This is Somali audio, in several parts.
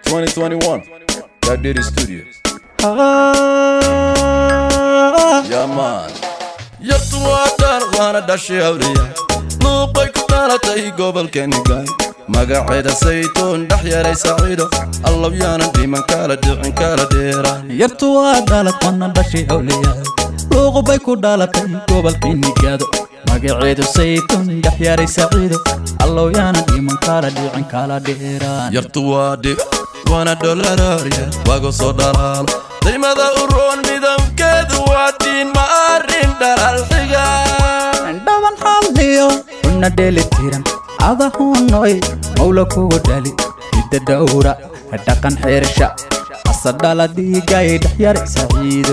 2021 Kadiri Studio Yeah man yartu waa dhaar waana dhashay awriya luuqay ku dhalatay gobolkeeni gaay magaceeda saytuun dhex yaray saciido allow yaanan dhiman kala dhicin kala dheeraan yartu waa dhalad wana dhashay awliyaad luuqubay ku dhalatay gobolkii nigaado magaceedu saytuun dhex yaray saciido allow yaanan dhiman kala dhicin kala dheeraan yartu waa dhib waana dholaraarya wago soo dhalaalo daymada u roon midabkeedu waa diin ma arrin dhalaal xiga dhaban xalliyo xubna dheelitiran adahunoy mawla kugu dhali hidda dhowra dhaqan xeersha asadhala dhiigay dhex yaray saciido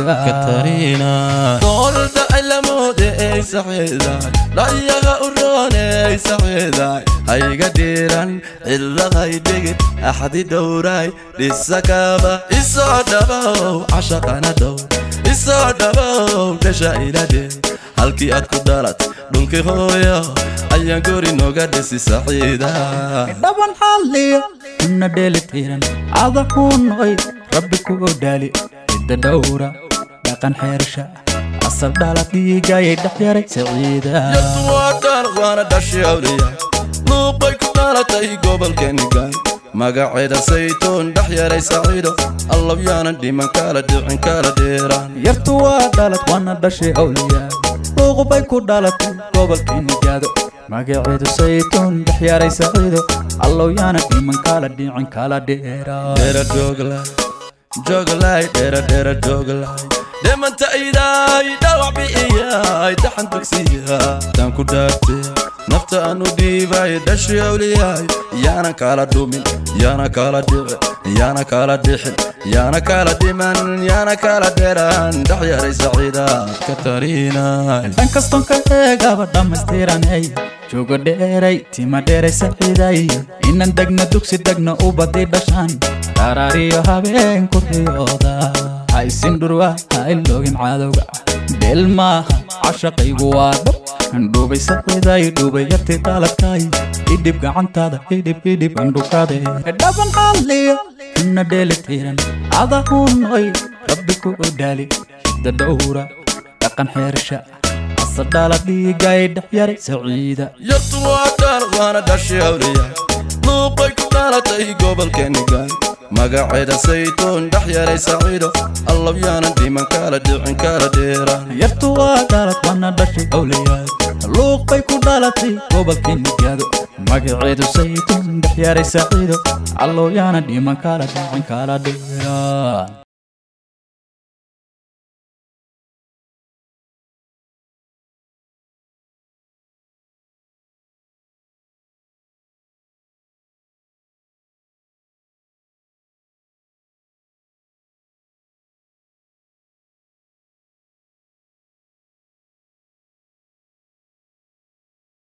doolda cilamoode ey saxiidaay dhayaga u roone ey saxiidaay hayga dhiiran cilladay dhigid axdi dhowraay dhisakaba isoo dhabow cashaqana dhow isoo dhabow dhasha iladhe halkii aad ku dhalat dhulkii hooyo ayaan gori nooga dhisi saxiida dhaban xalliyo xubna dheelitiran adahunoy rabbi kugu dhali hidda dhowra dhaqan xeersha asadhala dhiigay dhex yaray saciida yartu waa dhaar waana dhashay awliya luuqay ku dhalatay gobolkeeni gaay magaceeda saytuun dhex yaray saciido allow yaanan dhiman kala dhicin kala dheeraan yartu waa dhalad wana dhashay awliyaa luuqubay ku dhalatay gobolkii nigaado magaceedu saytuun dhex yaray saciido allow yaana dhiman kala dhicin kala dheeraa dheera jooglay jooglay dheera dheera jooglay dhimanta idaay dhawac bi'iyay daxan dugsiya taan ku dhaartay nafta aan u dhiibay dhashay awliyaay yaana kala dhumin yaana kala dhici yaana kala dhixin yaana kala dhiman yaana kala dheeraan dhex yaray saciida ka tarinay dhan kaston ka eegaba dhammaystiranay joogo dheeray tima dheeray saciiday inan degna dugsi degna u badi dhashaan dharaariyo habeen ku riyooda ha isin dhurwa ha iloogin cadowga dheel maaha cashaqaygu waa dhab andhubay saciiday dhubay yarti dhaladkay idhib gacantaada idhib idhib andhukade dhaban xalliyo xubna dheelitiran adahunoy rabbi ku dhaali hidda dhowra dhaqan xeersha asadhala dhiigay dhex yaray saciida yartu waa dhaar waana dhashay awliya luuqay ku dhalatay gobolkeeni gaay magaceeda saytuun dhex yaray saciido allow yaanan dhiman kala dhicin kala dheeraan yartu waa dhalad wana dhashay awliyaad luuq bay ku dhalatay gobolkii nigaado magaceedu saytuun dhex yaray saciido allow yaana dhiman kala dhicin kala dheeraan